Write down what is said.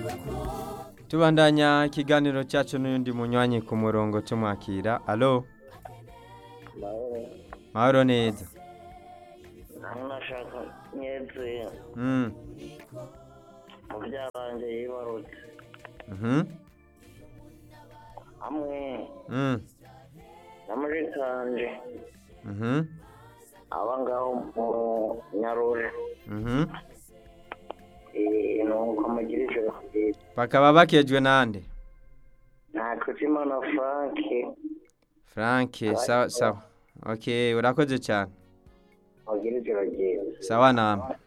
tubandanya ikiganiro cyacu n'undi munywanyi ku murongo tumwakira alo mahoro neza nashaka nyeze Mm, mu byabanje yibarutse mhm, hamwe mm, na muri kanje mhm, aba ngaho mu nyarure mhm. Eh, nuko mugira ijoro ryiza bakaba bakejwe nande nta kutimana frank frank sawa sawa okay urakoze cyane mugira ijoro ryiza sawa namwe